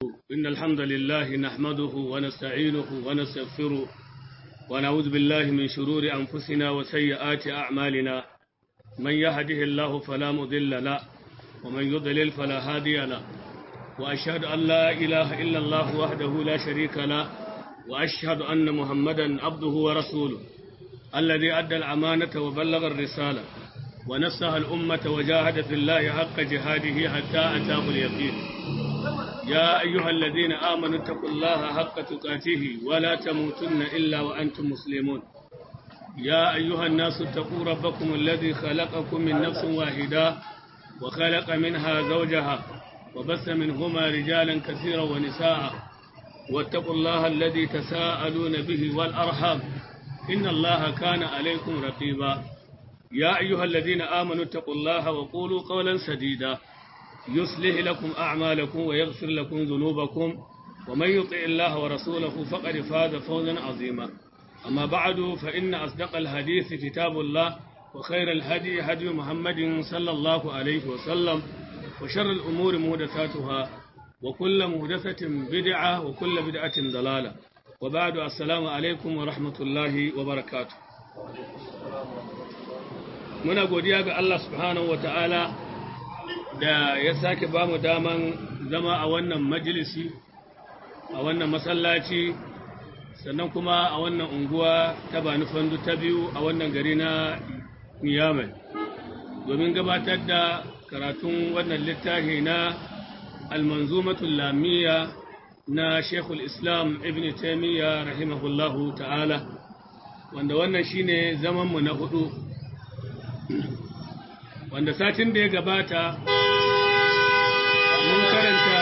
إن الحمد لله نحمده ونستعينه ونستغفره ونعوذ بالله من شرور أنفسنا وسيئات أعمالنا من يهده الله فلا مضل له ومن يضلل فلا هادي له وأشهد أن لا إله إلا الله وحده لا شريك له وأشهد أن محمدا عبده ورسوله الذي أدى الأمانة وبلغ الرسالة ونصح الأمة وجاهد في الله حق جهاده حتى أتاه اليقين يا أيها الذين آمنوا اتقوا الله حق تقاته ولا تموتن إلا وأنتم مسلمون يا أيها الناس اتقوا ربكم الذي خلقكم من نفس واحدة وخلق منها زوجها وبث منهما رجالا كثيرا ونساء واتقوا الله الذي تساءلون به والأرحام إن الله كان عليكم رقيبا يا أيها الذين آمنوا اتقوا الله وقولوا قولا سديدا يصلح لكم أعمالكم ويغفر لكم ذنوبكم ومن يطع الله ورسوله فقد فاز فوزا عظيما أما بعد فإن أصدق الحديث كتاب الله وخير الهدي هدي محمد صلى الله عليه وسلم وشر الأمور مهدثاتها وكل مهدثة بدعة وكل بدعة ضلالة وبعد السلام عليكم ورحمة الله وبركاته muna godiya ga Allah subhanahu wa ta'ala da ya sake ba mu daman zama a wannan majalisi a wannan masallaci sannan kuma a wannan unguwa ta bani fandu ta biyu a wannan gari na niyamai domin gabatar da karatun wannan littafi na almanzumatul lamiya na shekul islam ibn taimiyya rahimahullahu ta'ala wanda wannan shine zamanmu na hudu wanda satin da ya gabata mun karanta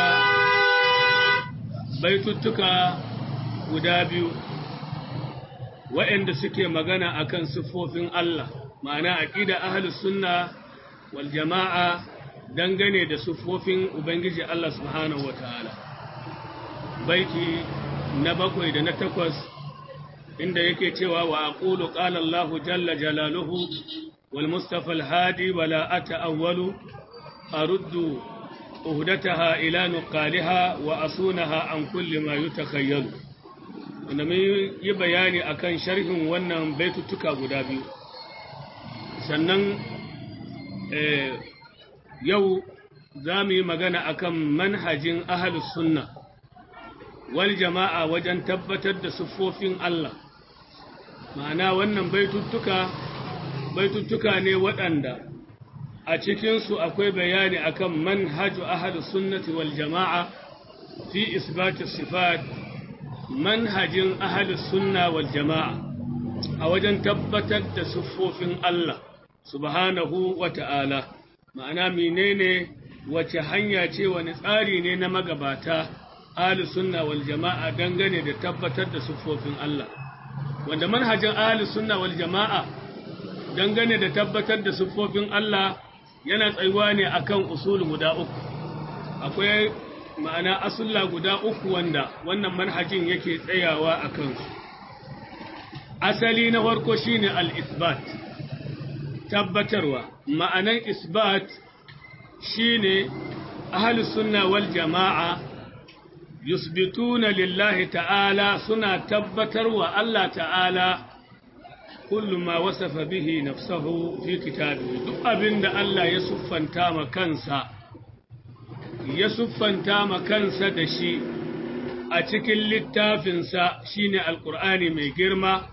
baituttuka guda biyu waɗanda suke magana akan siffofin Allah ma'ana aqida ahlus sunna wal jama'a dangane da siffofin ubangiji Allah subhanahu wataala baiti na bakwai da na takwas inda yake cewa wa aqulu qala Allahu jalla jalaluhu والمصطفى الهادي ولا أتأول أرد أهدتها إلى نقالها وأصونها عن كل ما يتخيل inda yi bayani akan sharhin wannan baitutuka guda biyu sannan yau za mu yi magana akan manhajin ahalus sunna wal jama'a wajen tabbatar da siffofin Allah ma'ana wannan baitutuka baituttuka ne waɗanda a cikinsu akwai bayani akan manhaju ahadu sunnati wal jama'a fi isbati sifat manhajin ahadu sunna wal jama'a a wajen tabbatar da siffofin Allah subhanahu wa ta'ala ma'ana menene wace hanya ce wani tsari ne na magabata ahlu sunna wal jama'a dangane da tabbatar da siffofin Allah wanda manhajin ahlu sunna wal jama'a dangane da tabbatar da siffofin Allah yana tsayuwa ne akan usul guda uku akwai ma'ana asulla guda uku wanda wannan manhajin yake tsayawa a kansu asali na farko shine al-isbat tabbatarwa ma'anan isbat shine ahlus sunna wal jama'a yusbituna lillahi ta'ala suna tabbatarwa Allah ta'ala kullu ma wasafa bihi nafsahu fi kitabihi duk abinda Allah ya siffanta ma kansa ya siffanta ma kansa da shi a cikin littafinsa shine alqur'ani mai girma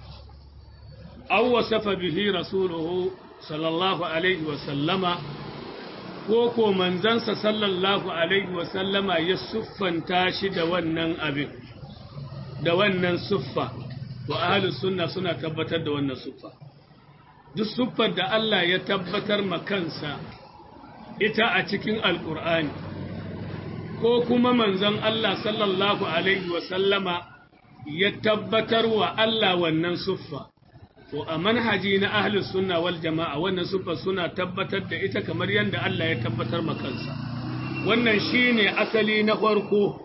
aw wasafa bihi rasuluhu sallallahu alaihi wa sallama ko ko manzansa sallallahu alaihi wa sallama ya siffanta shi da wannan abin da wannan siffa wa ahalus sunna suna tabbatar da wannan siffa duk siffar da Allah ya tabbatar ma kansa ita a cikin alkur'ani ko kuma manzon Allah sallallahu alaihi wa sallama ya tabbatar wa Allah wannan siffa to a manhaji na ahlus sunna wal jama'a wannan siffa suna tabbatar da ita kamar yadda Allah ya tabbatar ma kansa wannan shine asali na farko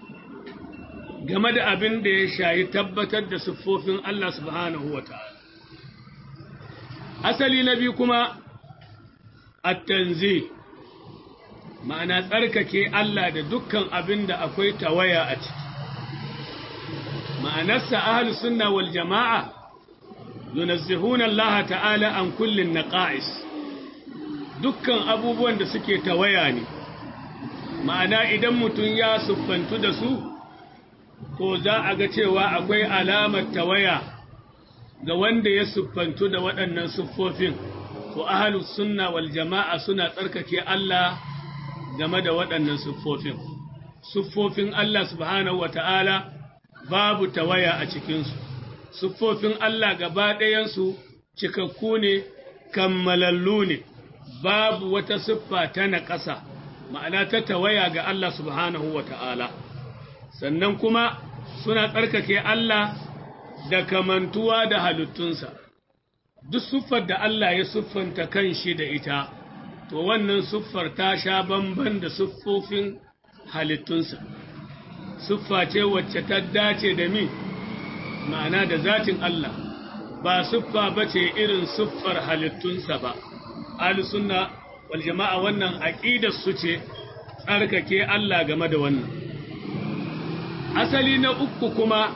game da abin da ya shayi tabbatar da siffofin Allah subhanahu wa ta'ala. Asali na biyu kuma, at-tanzi ma'ana tsarkake Allah da dukkan abin da akwai tawaya a ciki ma'anarsa ahlus sunna wal jama'a yunazzihuna Allah ta'ala an kullin naqa'is dukkan abubuwan da suke tawaya ne ma'ana idan mutum ya siffantu da su to za a ga cewa akwai alamar tawaya ga wanda ya siffantu da waɗannan siffofin to ahlus sunna wal jama'a suna tsarkake Allah game da waɗannan siffofin siffofin Allah subhanahu wata'ala babu tawaya a cikinsu siffofin Allah gaba ɗayansu cikakku ne kammalallu ne babu wata siffa ta naƙasa ma'ana ta tawaya ga Allah subhanahu wata'ala sannan kuma suna tsarkake Allah da kamantuwa da halittunsa duk siffar da Allah ya siffanta kan shi da ita to wannan siffar ta sha bamban da siffofin halittunsa siffa ce wacce ta dace da mi ma'ana da zatin Allah ba siffa ba ce irin siffar halittunsa ba sunna wal jama'a wannan aqidar su ce tsarkake Allah game da wannan asali na uku kuma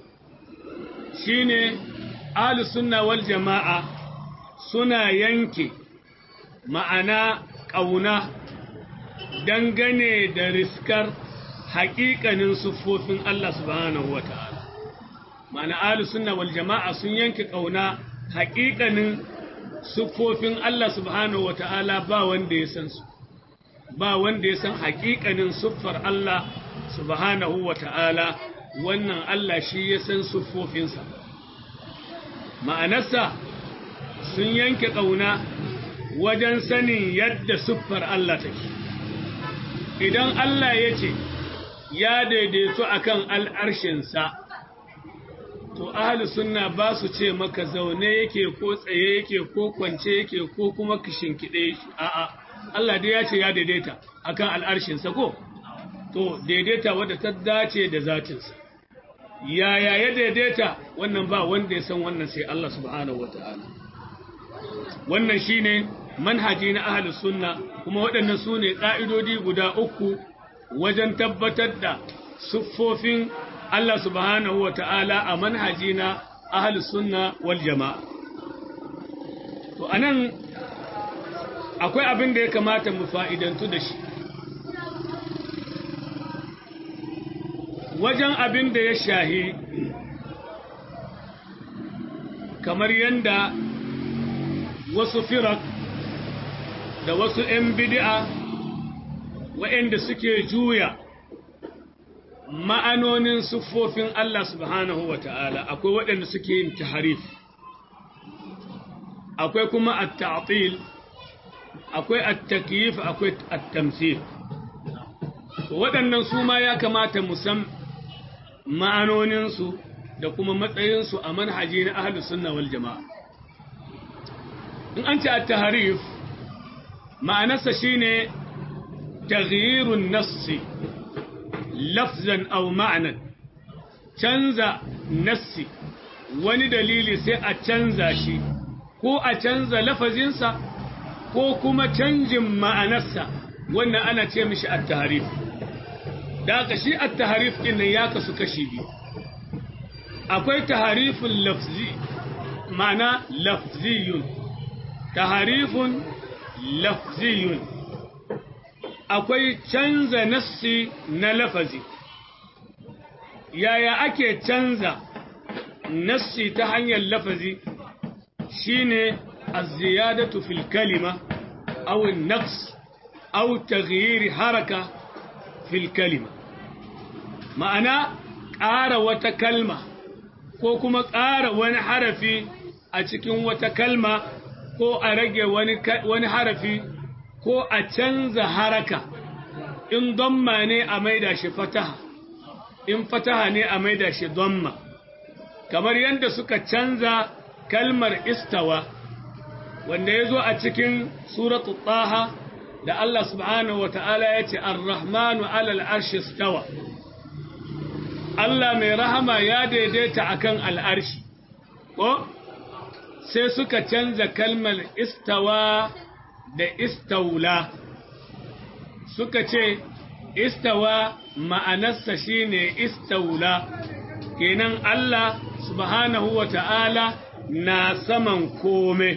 shine sunna wal jama'a suna yanke ma'ana ƙauna dangane da riskar haƙiƙanin siffofin Allah subhanahu wa ta'ala. Ma'ana ahlus sunna wal jama'a sun yanke ƙauna haƙiƙanin siffofin Allah subhanahu wa ta'ala ba wanda ya san su, ba wanda ya san haƙiƙanin siffar Allah subhanahu wa ta'ala wannan Allah shi ya san siffofinsa. Ma'anarsa sun yanke ƙauna wajen sanin yadda siffar Allah take. Idan Allah ya ce, ya daidaito akan al'arshinsa, to ahli sunna ba su ce maka zaune yake ko tsaye yake ko kwance yake ko kuma kishinkiɗe a'a Allah dai ya ce ya daidaita akan al'arshinsa ko to daidaita wadda ta dace da zatinsa yaya ya daidaita wannan ba wanda ya san wannan sai Allah subhanahu wata'ala wannan shine manhaji na ahli sunna kuma waɗannan su ne ƙa'idodi guda uku wajen tabbatar da siffofin Allah subhanahu wa ta'ala a manhaji na ahalus sunna wal jama'a. To, anan akwai abin da ya kamata mu fa'idantu da shi. Wajen abin da ya shahi, kamar yadda wasu firak da wasu ‘yan bidi'a waɗanda suke juya ma'anonin siffofin Allah subhanahu wa ta'ala akwai waɗanda suke yin taharif akwai kuma at-ta'til akwai at-takyif akwai at-tamthil waɗannan su ma ya kamata mu san ma'anoninsu da kuma matsayinsu a manhaji na ahlus sunna wal jama'a in an ce at-taharif ma'anarsa shine taghyirun nassi lafzan aw ma'anan canza nassi wani dalili sai a canza shi ko a canza lafazinsa ko kuma canjin ma'anarsa wannan ana ce mishi at-tahrif da haka shi at-tahrif din nan ya kasu kashi biyu akwai tahrifun lafzi ma'ana lafziyun tahrifun lafziyun akwai canza nassi na lafazi yaya ake canza nassi ta hanyar lafazi shine az-ziyadatu fil kalima aw an-naqs aw taghyir haraka fil kalima ma'ana ƙara wata kalma ko kuma ƙara wani harafi a cikin wata kalma ko a rage wani harafi ko a canza haraka in domma ne a maida shi fataha in fataha ne a maida shi domma kamar yadda suka canza kalmar istawa wanda ya zo a cikin suratu taha da Allah subhanahu wa ta'ala ya ce ar-rahmanu alal arshi istawa Allah mai rahama ya daidaita akan al'arshi ko sai suka canza kalmar istawa da istaula suka ce istawa ma'anarsa shine istaula kenan Allah subhanahu wa ta'ala na saman kome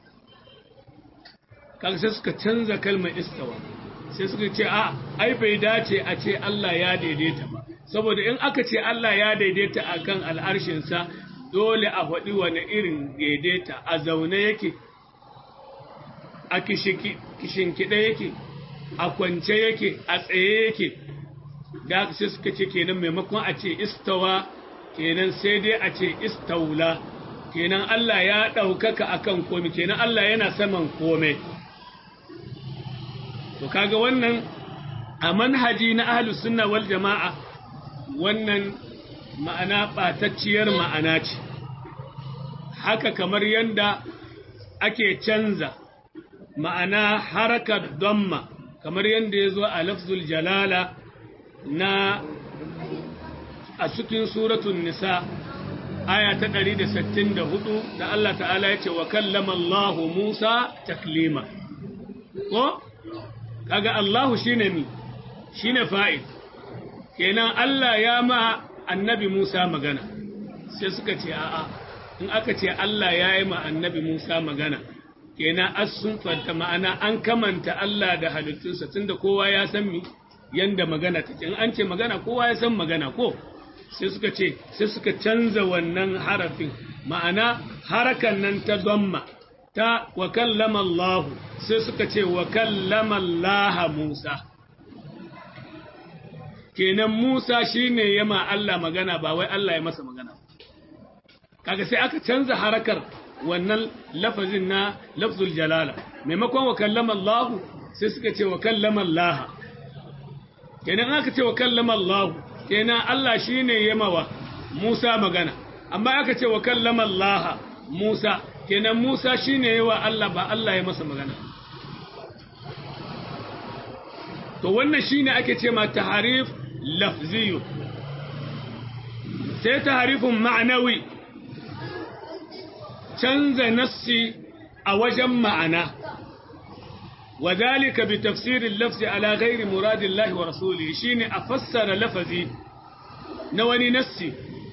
kaga sai suka canza kalmar istawa sai suka ce a ai bai dace a ce Allah ya daidaita ba saboda in aka ce Allah ya daidaita akan al'arshinsa dole a faɗi wani irin daidaita a zaune yake a kishinkiɗe yake a kwance yake a tsaye yake da sai suka ce kenan maimakon a ce istawa kenan sai dai a ce istaula kenan Allah ya ɗaukaka akan komai kenan Allah yana saman komai to kaga wannan a manhaji na ahlus sunna wal jama'a wannan ma'ana ɓatacciyar ma'ana ce haka kamar yadda ake canza ma'ana harakar damma kamar yadda ya zo a lafzul jalala na a cikin suratun nisa aya ta 164 da Allah ta'ala ya ce wa kallama Allah Musa taklima ko kaga Allahu shine mi shine fa'il kenan Allah ya ma annabi Musa magana sai suka ce a'a in aka ce Allah ya yi ma annabi Musa magana kenan as sun fanta ma'ana an kamanta Allah da halittunsa tunda kowa ya san mi yanda magana take in an ce magana kowa ya san magana ko sai suka ce sai suka canza wannan harafin ma'ana harakan nan ta zamma ta wa kallama Allah sai suka ce wa kallama Allah Musa kenan Musa shine yama Allah magana ba wai Allah ya masa magana kaga sai aka canza harakar wannan lafazin na lafzul jalala maimakon wa kallama Allah sai suka ce wa kallama Allah kenan aka ce wa kallama Allah kenan Allah shine yama wa Musa magana amma aka ce wa kallama Allah Musa kenan Musa shine yawa Allah ba Allah ya masa magana to wannan shine ake ce ma taharif lafziyu sai taharifun ma'anawi canza nassi a wajen ma'ana وذلك بتفسير اللفظ على غير مراد الله ورسوله شين أفسر لفظي نواني نسي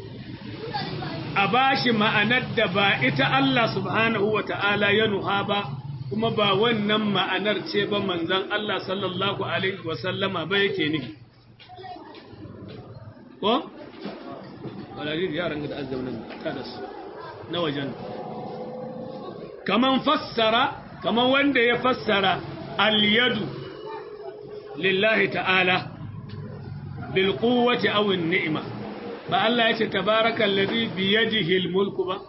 أباشي ما أند با الله سبحانه وتعالى ينهابا kuma ba wannan ma'anar ce ba manzan Allah sallallahu Alaihi wasallama ba yake ne. Ko? Walajir yaran da azamin ta da su na wajen. Kaman fassara, kaman wanda ya fassara al-yadu lillahi ta'ala bil quwwati aw an-ni'ma ba Allah ya ce tabarakal ladhi bi yadihi al-mulku ba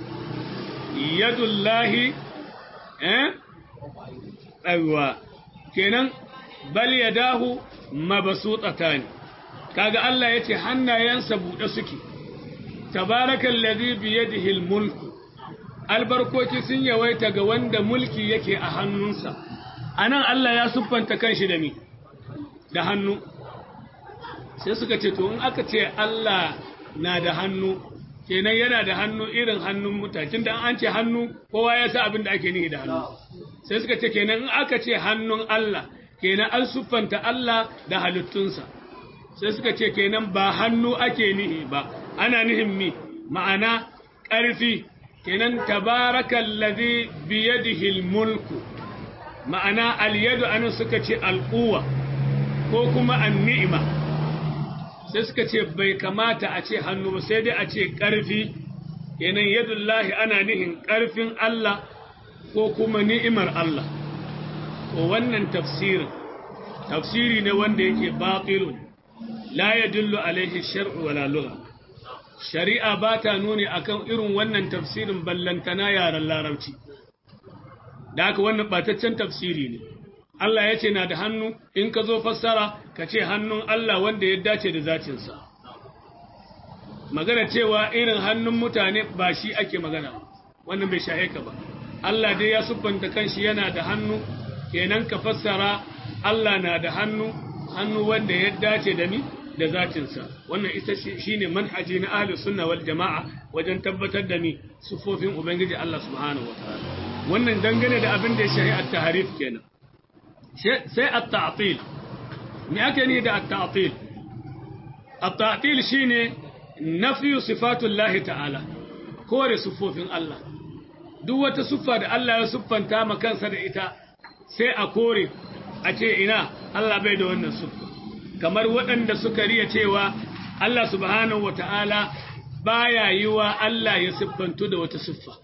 yadullahi eh aiwa kenan bal yadahu mabsuutatan kaga Allah yace hannayensa bude suke tabarakal ladhi bi yadihi al-mulku albarkoki sun yawaita ga wanda mulki yake a hannunsa anan Allah ya siffanta kanshi da mi da hannu sai suka ce to in aka ce Allah na da hannu kenan yana da hannu irin hannun mutane tunda an ce hannu kowa ya sa abin da ake nihi da hannu sai suka ce kenan in aka ce hannun Allah kenan an siffanta Allah da halittunsa sai suka ce kenan ba hannu ake nihi ba ana nihin mi ma'ana ƙarfi kenan tabarakal ladhi biyadihi mulku ma'ana al-yadu an suka ce al-quwa ko kuma an-ni'ma sai suka ce bai kamata a ce hannu ba sai dai a ce ƙarfi kenan yadullahi ana nihin ƙarfin Allah ko kuma ni'imar Allah to wannan tafsirin tafsiri ne wanda yake batilun la yadullu alaihi shar'u wala lugha shari'a ba ta nuni akan irin wannan tafsirin ballantana yaren larabci da haka wannan bataccen tafsiri ne Allah ya ce na da hannu in ka zo fassara ka ce hannun Allah wanda ya dace da zacinsa magana cewa irin hannun mutane ba shi ake magana wannan bai shahe ka ba Allah dai ya siffanta kanshi yana da hannu kenan ka fassara Allah na da hannu hannu wanda ya dace da ni da zatinsa wannan ita shine manhaji na ahlus sunna wal jama'a wajen tabbatar da ni sufofin ubangiji Allah subhanahu wataala wannan dangane da abin da ya shahi at-tahrif kenan sai at-ta'til me ake ni da at-ta'til at-ta'til shine nafyu sifatullahi ta'ala kore sufofin Allah duk wata siffa da Allah ya siffanta ma kansa da ita sai a kore a ce ina Allah bai da wannan siffa kamar waɗanda suka riya cewa Allah subhanahu wata'ala baya yi wa Allah ya siffantu da wata siffa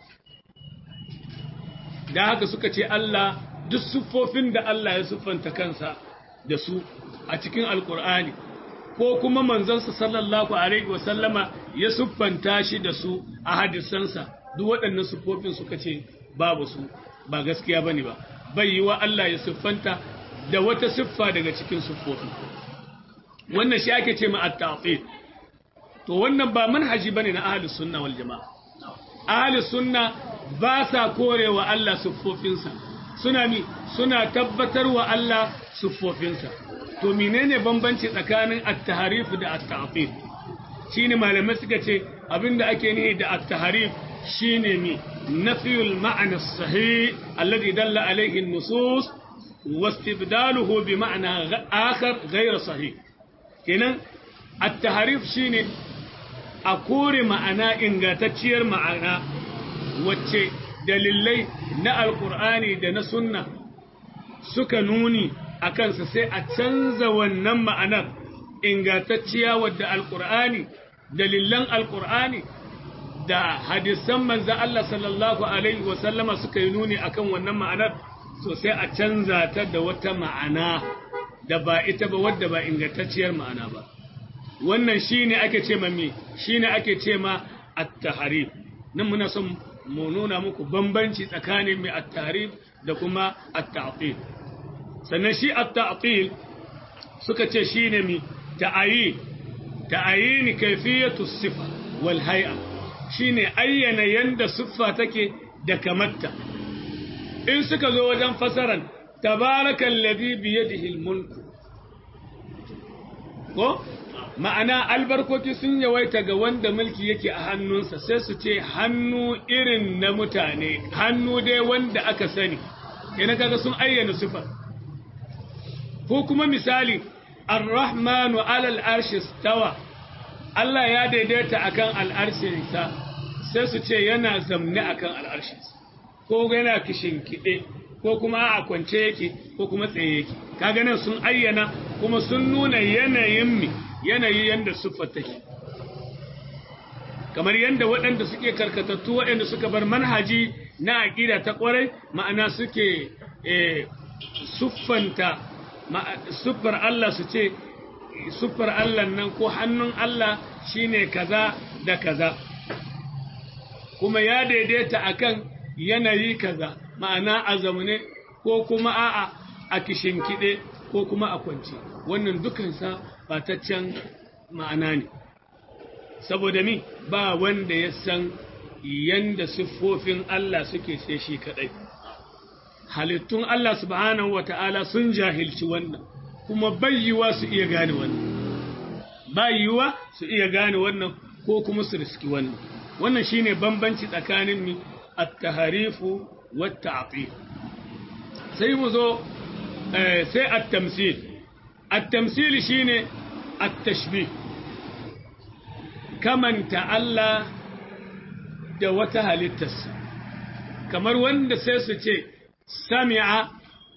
da haka suka ce Allah duk siffofin da Allah ya siffanta kansa da su a cikin alkur'ani ko kuma manzansa sallallahu alaihi wasallama ya siffanta shi da su a hadisansa duk waɗannan siffofin suka ce babu su ba gaskiya bane ba bai yi wa Allah ya siffanta da wata siffa daga cikin siffofin wannan shi ake ce ma at-ta'til to wannan ba manhaji bane na ahlus sunna wal jamaa ahlus sunna ba sa korewa Allah siffofinsa suna mi suna tabbatar wa Allah siffofinsa to menene bambanci tsakanin at-tahrif da at-ta'til shine malamai suka ce abinda ake nihi da at-tahrif shine mi nafiyul ma'na as-sahih alladhi dalla alayhi an-nusus واستبداله بمعنى آخر غير صحيح kenan at-tahrif shine a kore ma'ana ingantacciyar ma'ana wacce dalilai na alkur'ani da na sunna suka nuni a kansa sai a canza wannan ma'anar ingantacciya wadda alkur'ani dalilan alkur'ani da hadisan manzan Allah sallallahu alaihi wasallama suka yi nuni akan wannan ma'anar so sai a canza ta da wata ma'ana da ba ita ba wadda ba ingantacciyar ma'ana ba wannan shine ake ce ma me shine ake ce ma at-tahrif nan muna son mu nuna muku bambanci tsakanin mai at-tahrif da kuma at-ta'til sannan shi at-ta'til suka ce shine mi ta'ayi ta'ayini kayfiyatu sifa wal hay'a shine ayyana yanda siffa take da kamatta in suka zo wajen fasaran tabarakal ladhi bi yadihi al-mulk ko ma'ana albarkoki sun yawaita ga wanda mulki yake a hannunsa sai su ce hannu irin na mutane hannu dai wanda aka sani kenan kaga sun ayyana sifar ko kuma misali ar-rahmanu alal arshi stawa Allah ya daidaita akan al'arshinsa sai su ce yana zamne akan al'arshinsa ko yana kishinkide ko kuma a kwance yake ko kuma tsaye yake kaga nan sun ayyana kuma sun nuna yanayin mi yanayi yanda siffar take kamar yanda waɗanda suke karkatattu waɗanda suka bar manhaji na aƙida ta ƙwarai ma'ana suke siffanta siffar Allah su ce siffar Allah nan ko hannun Allah shine kaza da kaza kuma ya daidaita akan yanayi kaza ma'ana a zamane ko kuma a'a a kishinkiɗe ko kuma a kwance wannan dukansa bataccen ma'ana ne saboda mi ba wanda ya san yanda siffofin Allah suke sai shi kaɗai halittun Allah subhanahu wa ta'ala sun jahilci wannan kuma bayyuwa su iya gane wannan bayyuwa su iya gane wannan ko kuma su riski wannan wannan shine bambanci tsakanin mi at-taharifu wat-ta'til sai mu zo sai at-tamsil at-tamsil shine at-tashbih kamanta Allah da wata halittarsa kamar wanda sai su ce sami'a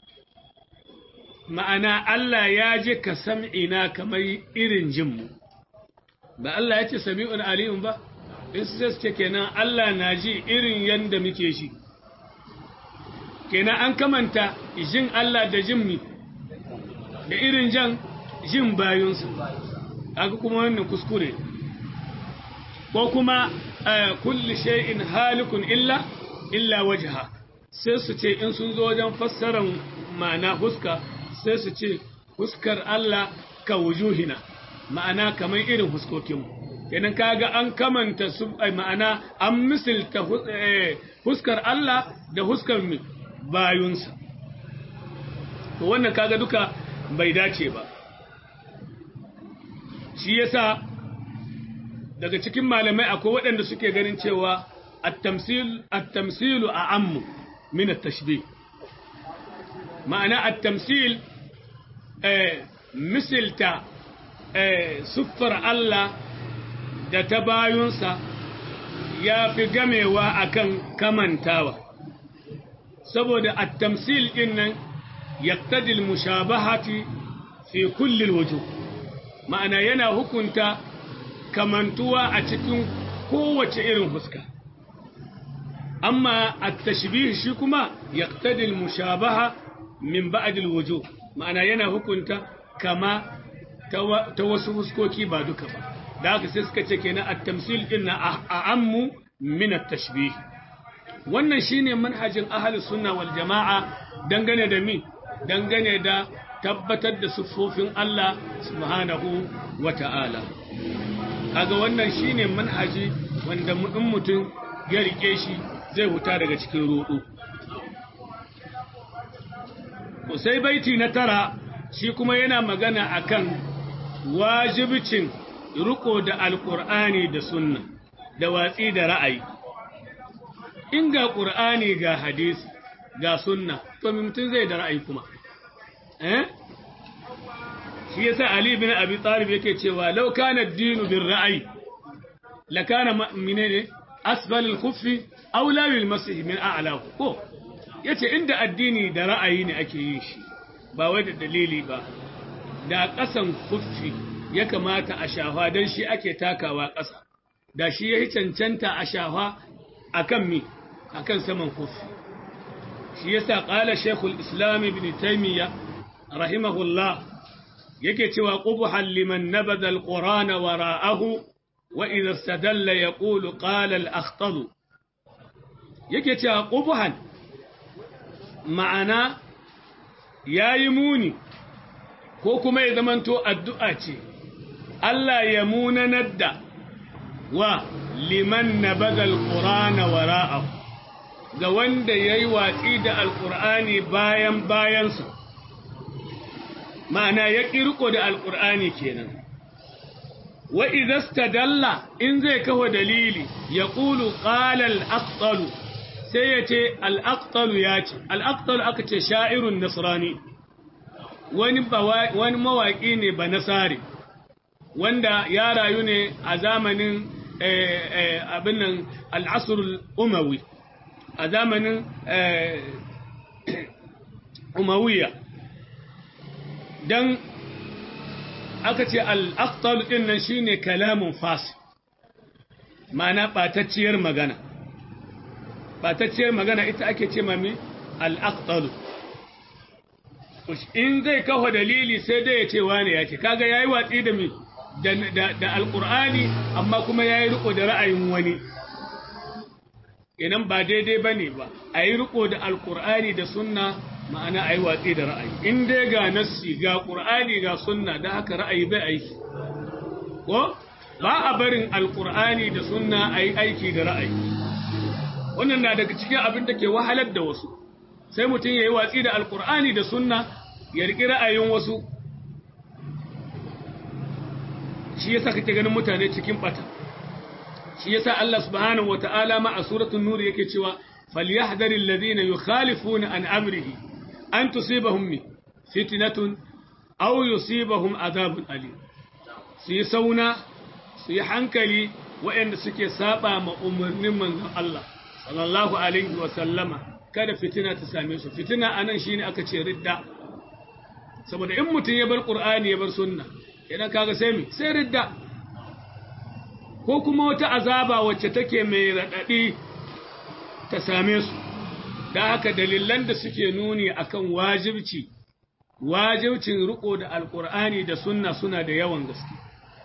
ma'ana Allah ya ji ka sam'ina kamar irin jinmu ba Allah ya ce sami'un aliyun ba in su ce kenan Allah na ji irin yanda muke shi kenan an kamanta jin Allah da jin mi da irin jan jin bayunsu aka kuma wannan kuskure ko kuma kulli shay'in halikun illa illa wajha sai su ce in sun zo wajen fassarar ma'ana huska sai su ce huskar Allah ka wujuhina ma'ana kamar irin huskokinmu kenan kaga an kamanta su ma'ana an misilta huskar Allah da huskar mu bayunsa to wannan kaga duka bai dace ba shi yasa daga cikin malamai akwai waɗanda suke ganin cewa at-tamsil at-tamsilu a'ammu min at-tashbih ma'ana at-tamsil eh misilta siffar Allah da ta bayunsa ya fi gamewa akan kamantawa saboda at-tamsil din nan yaqtadi al-mushabahati fi kulli al-wujuh ma'ana yana hukunta kamantuwa a cikin kowace irin fuska amma at-tashbih shi kuma yaqtadi al-mushabaha min ba'd al-wujuh ma'ana yana hukunta kama ta wasu fuskoki ba duka ba da haka sai suka ce kenan at-tamsil din na a'ammu min at-tashbih wannan shine manhajin ahli sunna wal jama'a dangane da mi dangane da tabbatar da siffofin Allah subhanahu wata'ala kaga wannan shine manhaji wanda in mutum ya rike shi zai huta daga cikin rudu sai baiti na tara shi kuma yana magana akan wajibcin riko da alkur'ani da sunna da watsi da ra'ayi in ga ƙur'ani ga hadisi ga sunna to mutum zai da ra'ayi kuma eh shi yasa ali bin abi talib yake cewa law kana ad-dinu bir ra'ayi la kana menene asfal al-khuffi aw la bil masih min a'la ko yace inda addini da ra'ayi ne ake yin shi ba wai da dalili ba da ƙasan khuffi ya kamata a shafa dan shi ake takawa ƙasa da shi yayi cancanta a shafa akan mi akan saman khuffi shi yasa qala shaykhul islam ibn taymiyyah rahimahullah yake cewa qubhan liman nabada alqur'ana wara'ahu wa idha istadalla yaqulu qala al-akhtal yake cewa qubhan ma'ana yayi muni ko kuma ya zamanto addu'a ce Allah ya munanar da wa liman nabada alqur'ana wara'ahu ga wanda yayi watsi da alqur'ani bayan bayansa ma'ana ya ƙirƙo da alƙur'ani kenan wa idasta dalla in zai kawo dalili ya ƙulu ƙalal aqtalu sai ya ce al'aqtalu ya ce al'aqtalu aka ce sha'irun nasrani wani mawaƙi ne ba nasari wanda ya rayu ne a zamanin abin nan al'asrul umawi a zamanin umawiya dan aka ce al'aktalu ɗin nan shi ne kalamun fasi mana ɓatacciyar magana ɓatacciyar magana ita ake ce mami al'aktalu in zai kawo dalili sai dai ya ce wane ya ce kaga ya yi watsi da mi da alƙur'ani amma kuma ya yi riko da ra'ayin wani inan ba daidai ba ne ba a yi riko da alƙur'ani da sunna ma'ana a yi watsi da ra'ayi in dai ga nassi ga ƙur'ani ga sunna da haka ra'ayi bai aiki ko ba a barin alƙur'ani da sunna a yi aiki da ra'ayi wannan na daga cikin abin da ke wahalar da wasu sai mutum ya yi watsi da alƙur'ani da sunna ya riƙi ra'ayin wasu shi yasa kake ganin mutane cikin bata shi yasa Allah subhanahu wata'ala ma a suratul nur yake cewa falyahdharil ladina yukhalifuna an amrihi an tusibahum mi fitnatun aw yusibahum adhabun alim su yi sauna su yi hankali waɗanda suke saba ma umarnin manzon Allah sallallahu alaihi wa sallama kada fitina ta same su fitina anan shine aka ce ridda saboda in mutum ya bar qur'ani ya bar sunna idan kaga sai mi sai ridda ko kuma wata azaba wacce take mai radadi ta same su da haka dalilan da suke nuni akan wajibci wajibcin riko da alkur'ani da sunna suna da yawan gaske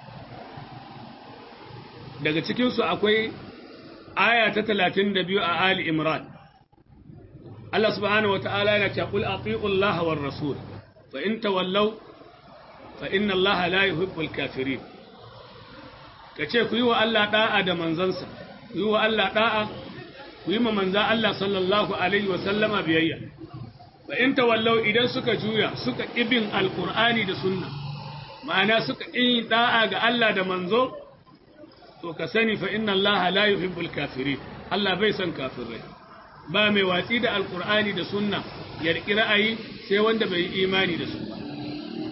daga cikinsu akwai aya ta 32 a ali imran Allah subhanahu wa ta'ala yana ce qul ati'u Allah war rasul fa in tawallaw fa inna Allah la yuhibbul kafirin kace ku yi wa Allah da'a da manzansa ku yi wa Allah da'a ku yi ma manza Allah sallallahu Alaihi wasallama biyayya, ba in tawallau idan suka juya suka ibin alkur'ani da sunna, ma'ana suka in da'a ga Allah da manzo, to ka sani fa inna Allah la yuhibbul kafiri, Allah bai son kafirai, ba mai watsi da alkur'ani da sunna ya riƙi ra'ayi sai wanda bai yi imani da su.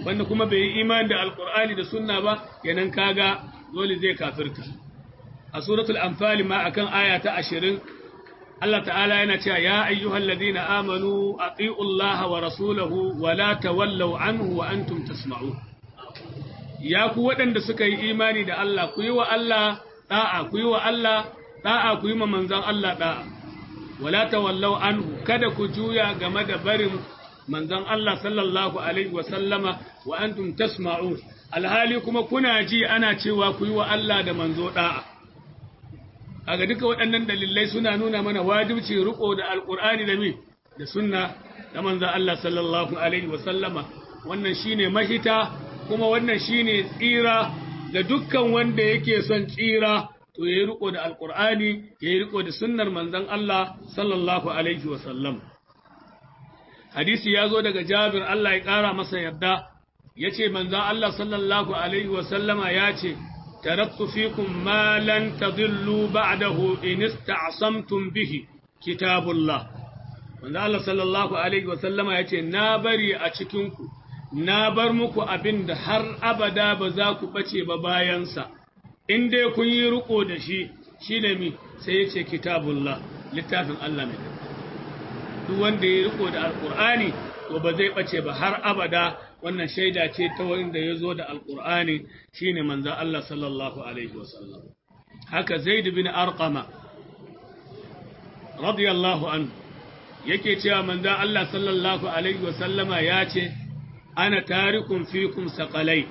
wanda kuma bai yi imani da alqur'ani da sunna ba kenan kaga dole zai kafirta a suratul anfal ma akan aya ta 20 Allah ta'ala yana cewa ya ayyuhal ladina amanu ati'u Allah wa rasulahu wa la tawallaw anhu wa antum tasma'un ya ku waɗanda suka yi imani da Allah ku yi wa Allah da'a ku yi wa Allah da'a ku yi ma manzon Allah da'a wala tawallaw anhu kada ku juya game da barin manzon Allah sallallahu alaihi wa sallama wa antum tasma'un alhali kuma kuna ji ana cewa ku yi wa Allah da manzo da'a kaga duka waɗannan dalilai suna nuna mana wajibci riko da alqur'ani da mi da sunna da manzon Allah sallallahu alaihi wa sallama wannan shine mahita kuma wannan shine tsira ga dukkan wanda yake son tsira to yayi riko da alqur'ani yayi riko da sunnar manzon Allah sallallahu alaihi wa sallam hadisi ya zo daga Jabir Allah ya ƙara masa yarda yace manzon Allah sallallahu alaihi wa sallama yace taraktu fikum ma lan tadillu ba'dahu in ista'samtum bihi kitabullah manzon Allah sallallahu alaihi wa sallama yace na bari a cikin ku na bar muku abin da har abada ba za ku ɓace ba bayansa, in dai kun yi riko da shi, shi ne mi sai ya ce kitabullah, littafin Allah mai Duk wanda ya riko da Alƙur'ani, to ba zai ɓace ba har abada wannan shaida ce ta wanda ya zo da Alƙur'ani shi ne manzan Allah sallallahu Alaihi wasallam. Haka Zaid bin Arqama, radiyallahu anhu, yake cewa manzan Allah sallallahu Alaihi wasallama ya ce, أنا تارك فيكم ثقلين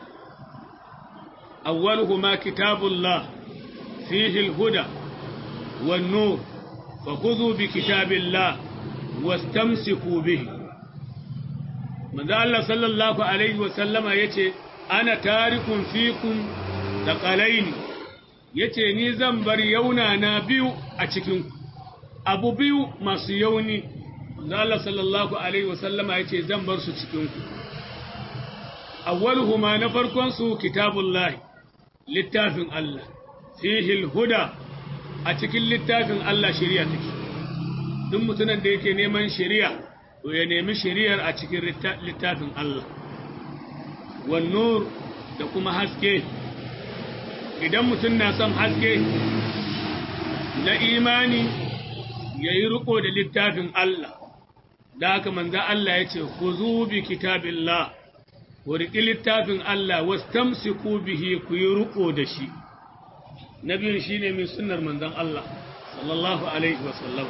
أولهما كتاب الله فيه الهدى والنور فخذوا بكتاب الله واستمسكوا به من ذا الله صلى الله عليه وسلم يتي أنا تارك فيكم ثقلين yace ni zan bar yauna na biyu a cikin abu biyu masu yauni manzo Allah sallallahu alaihi wasallama yace zan bar su cikin ku awwaluhuma na farkon su kitabullahi littafin Allah fihi huda a cikin littafin Allah shari'a take duk mutumin da yake neman shari'a to ya nemi shari'ar a cikin littafin Allah wan nur da kuma haske idan mutum na son haske na imani yayi riko da littafin Allah da haka manzo Allah ya ce khuzu bi kitabillah ku riƙi littafin Allah wastamsiku bihi ku yi riƙo da shi na biyun shi ne mai sunnar manzon Allah sallallahu alaihi wasallam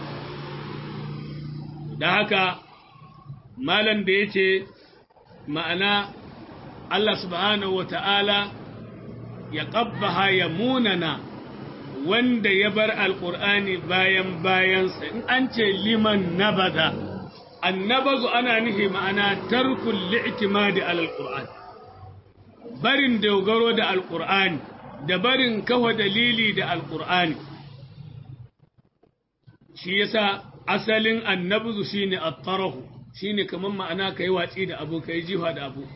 da haka malam da ya ce ma'ana Allah subhanahu wa ta'ala ya ƙabbaha ya munana wanda ya bar alƙur'ani bayan bayansa in an ce liman nabada annabazu ana nihi ma'ana tarkul li'timadi alal qur'an barin dogaro da alqur'ani da barin kawa dalili da alqur'ani shi yasa asalin annabuzu shine at-tarahu shine kaman ma'ana kai watsi da abu kai jiha da abu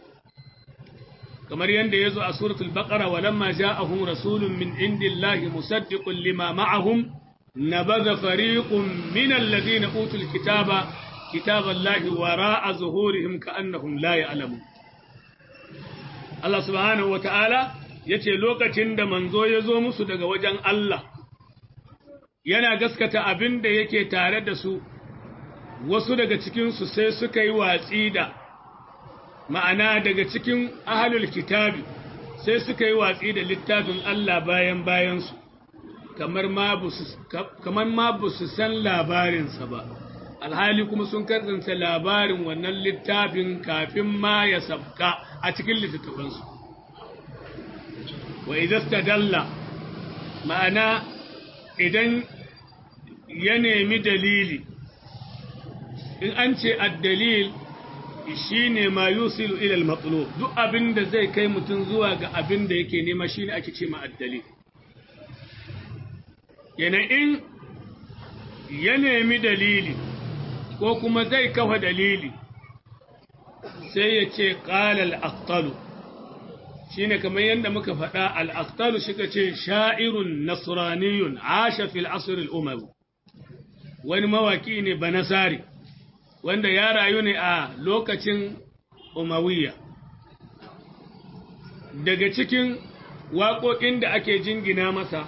kamar yanda yazo a suratul baqara walamma ja'ahum rasulun min indillahi musaddiqun lima ma'ahum nabadha fariqun min alladhina utul kitaba كتاب الله وراء ظهورهم كأنهم لا يعلمون Allah subhanahu wa ta'ala ya ce lokacin da manzo ya zo musu daga wajen Allah, yana gaskata abin da yake tare da su, wasu daga cikinsu sai suka yi watsi da ma'ana daga cikin ahalul kitabi sai suka yi watsi da littafin Allah bayan bayansu, kamar ma ba su san labarinsa ba. alhali kuma sun karanta labarin wannan littafin kafin ma ya sabka a cikin littattafansu wa idasta dalla ma'ana idan ya nemi dalili in an ce addalil shi ne ma yusilu ilal matsalo duk abin da zai kai mutum zuwa ga abin da yake nema shi ne ake ce ma addalil yana in ya nemi dalili ko kuma zai kafa dalili sai ya ce ƙalal aktalu shi ne kamar yadda muka faɗa al'aktalu shi ka ce sha'irun nasraniyun asha fil asirin umaru wani mawaki ne banasari wanda ya rayu ne a lokacin umawiya daga cikin waƙoƙin da ake jingina masa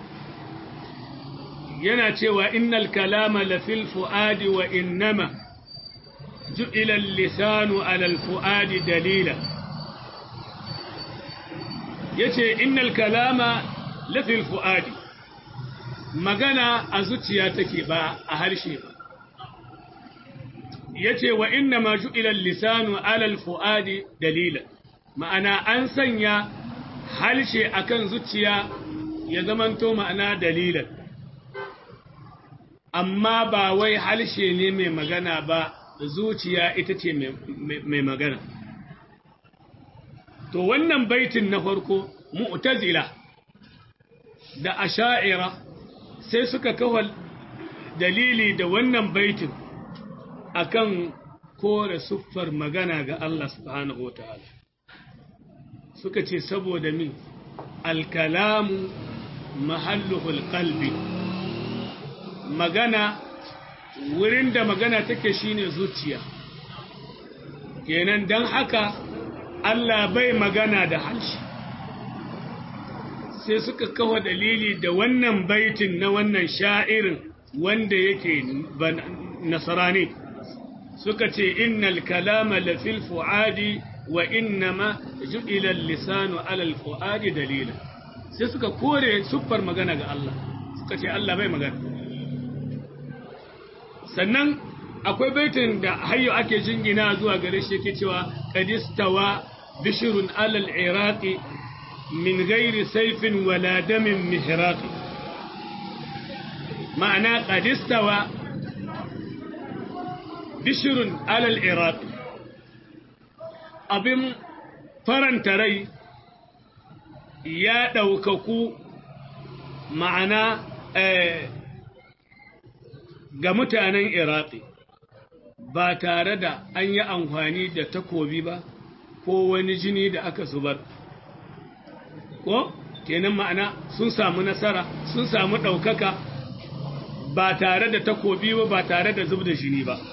yana cewa innal kalama lafil fu'adi wa innama ju'ila lisanu alal fu'adi dalila yace innal kalama lafil fu'adi magana a zuciya take ba a harshe ba yace wa innama ju'ila lisanu alal fu'adi dalila ma'ana an sanya harshe akan zuciya ya zamanto ma'ana dalilan amma ba wai harshe ne mai magana ba zuciya ita ce mai magana to wannan baitin na farko mu'tazila da asha'ira sai suka kawo dalili da wannan baitin akan kore siffar magana ga Allah subhanahu wa ta'ala suka ce saboda min alkalamu mahalluhul qalbi magana wurin da magana take shine zuciya kenan dan haka Allah bai magana da harshe sai suka kawo dalili da wannan baitin na wannan sha'irin wanda yake nasarani suka ce innal kalama lafil fu'adi wa innama ju'ila al-lisanu 'ala al-fu'adi dalila sai suka kore siffar magana ga Allah suka ce Allah bai magana sannan akwai baitin da hayyo ake jingina zuwa gare shi yake cewa qadistawa bishrun 'ala al-iraqi min ghairi sayfin wala damin mihraqi ma'ana qadistawa bishrun 'ala al-iraqi abin faranta rai ya ɗaukaku ma'ana ga mutanen iraki ba tare da an yi amfani da takobi ba ko wani jini da aka zubar ko kenan ma'ana sun samu nasara sun samu ɗaukaka ba tare da takobi ba ba tare da zub da jini ba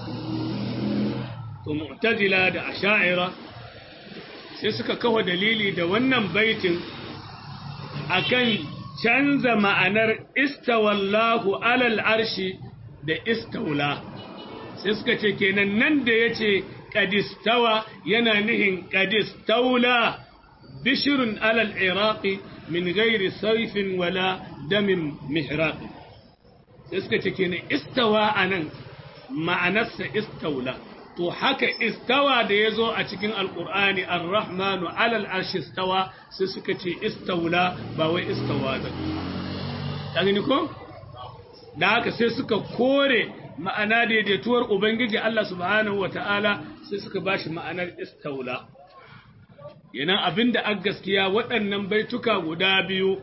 to mu'tazila da asha'ira sai suka kawo dalili da wannan baitin akan canza ma'anar istawallahu alal arshi da istawla sai suka ce kenan nan da yace qadistawa yana nihin qadistawla bishrun alal iraqi min ghairi sayfin wala damin mihraq sai suka ce kenan istawa anan ma'anarsa istawla to haka istawa da ya zo a cikin alkur'ani ar-rahmanu alal arshi istawa sai suka ce istawla ba wai istawa da gani ko da haka sai suka kore ma'ana daidaituwar ubangiji Allah subhanahu wata'ala sai suka bashi ma'anar istawla yana abinda a gaskiya waɗannan baituka guda biyu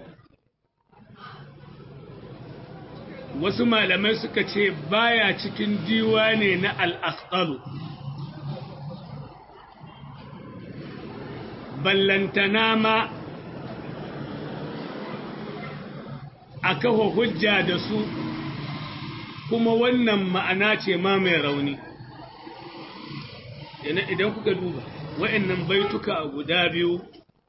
wasu malamai suka ce baya cikin diwane na al'asƙalu ballantana ma a kawo hujja da su kuma wannan ma'ana ce ma mai rauni idan kuka duba wa'annan baituka guda biyu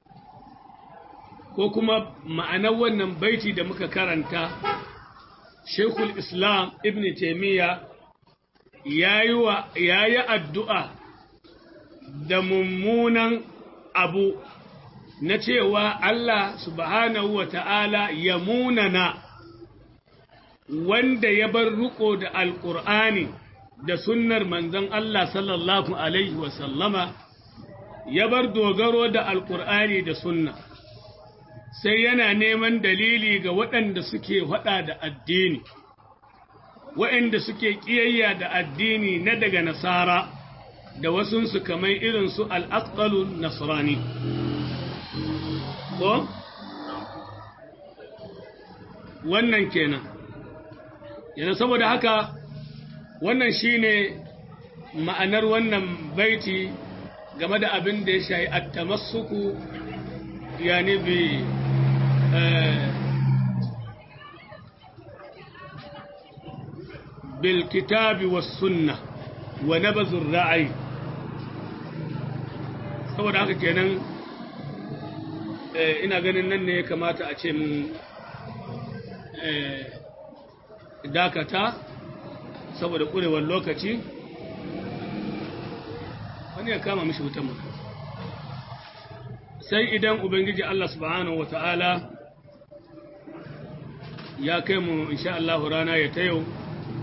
ko kuma ma'anar wannan baiti da muka karanta Shekul Islam Ibn Taimiyya ya yi addu'a da mummunan abu na cewa Allah subhanahu wa ta'ala ya munana wanda ya bar riko da Alƙur'ani da sunnar manzon Allah sallallahu Alaihi wasallama ya bar dogaro da Alƙur'ani da sunna. sai yana neman dalili ga waɗanda suke faɗa da addini, waɗanda suke ƙiyayya da addini na daga nasara da wasunsu kamar irinsu al'asƙalun nasrani. Ko? Wannan kenan. Yana saboda haka, wannan shi ne ma'anar wannan baiti game da abin da ya shayi attamassuku yani bi بالكتاب والسنة ونبذ الرأي saboda haka kenan ina ganin nan ne ya kamata a ce mun dakata saboda ƙurewar lokaci wani ya kama mishi wutan mu sai idan ubangiji Allah subhanahu wa ta'ala ya kai mu insha Allah rana ya ta yau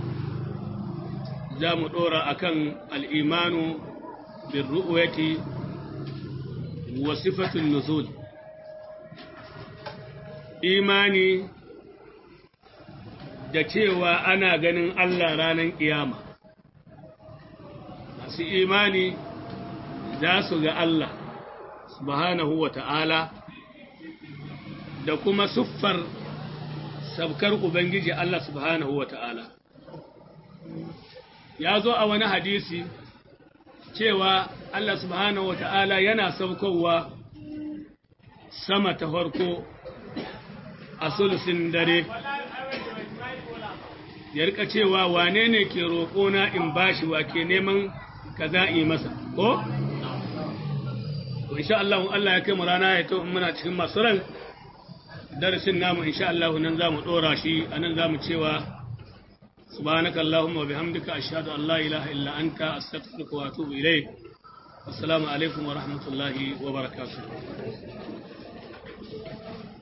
za mu ɗora a kan al'imanu bin ru'uyati wa sifatun nuzul imani da cewa ana ganin Allah ranar ƙiyama masu imani za su ga Allah subhanahu wa ta'ala da kuma siffar sabkar Ubangiji Allah subhanahu wa ta'ala. Ya zo a wani hadisi cewa Allah subhanahu wa ta'ala yana saukowa sama ta farko a sulusin dare, ya rika cewa wane ne ke roƙona in bashi wa ke neman ka za'i masa, ko? insha Allah Allah ya kai mu rana ya to muna cikin masu ran darasin namu insha Allah nan zamu dora shi anan zamu cewa subhanaka allahumma wa bihamdika ashhadu an la ilaha illa anta astaghfiruka wa atubu ilayk assalamu alaikum wa rahmatullahi wa barakatuh